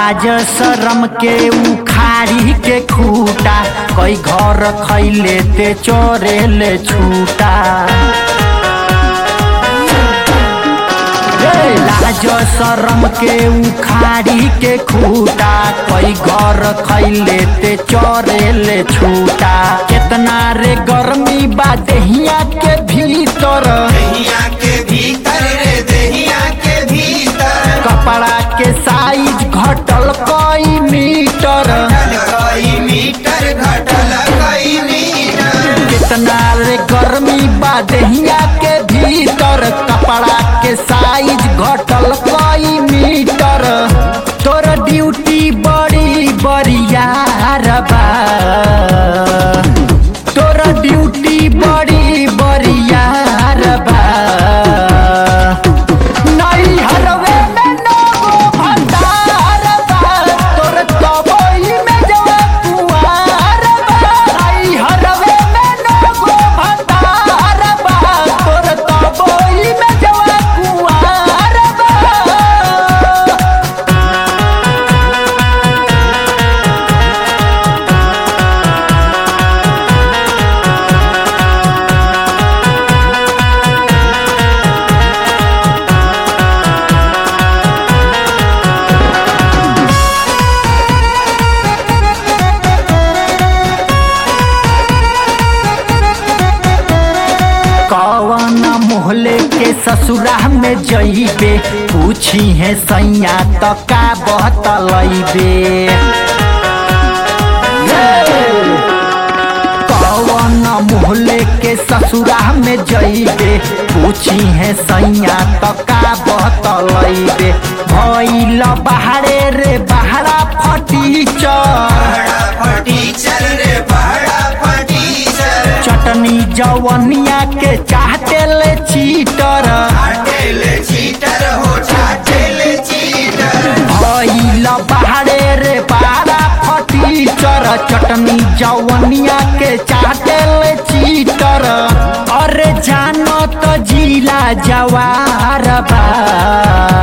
लाज शरम के उखाड़ी के खूटा कई घर खैले ते चोरेले छूटा ए, लाज शरम के उखाड़ी के खूटा कई घर खैले ते चोरेले छूटा केतना रे गर्मी बा देहिया के भीतर दहिया के भीतर रे दहिया के भीतर कपड़ा के साइज घटल कई मीटर घटल कई मीटर घटल कई मीटर कितना रे गर्मी बा देहिया के भीतर कपड़ा के साइज घटल कई मीटर तोर ड्यूटी बड़ी बरियार बा तोर ड्यूटी बड़ी बरियार बा नहीं हरवे में नगो भंडार बा तोर तबई में जवा कुआर बा नहीं हरवे में नगो भंडार बा तोर तबई में जवा कुआर बा कौन मोहले के ससुरा में जइबे पूछी है सैया तो का बतलैबे कौन मोहले के ससुरा में जइबे पूछी है सैया तो का बतलैबे भइल बाहरे रे बहरा फटीचर बड़ा फटीचर रे बड़ा फटीचर चटनी जवनिया के चाहते ले चीटर चाटेल चीटर हो चाटेल चीटर भइल बाहरे रे बारा फटीचर चटनी जवनिया के चाहते ले चीटर अरे जानो तो जिला जवार बा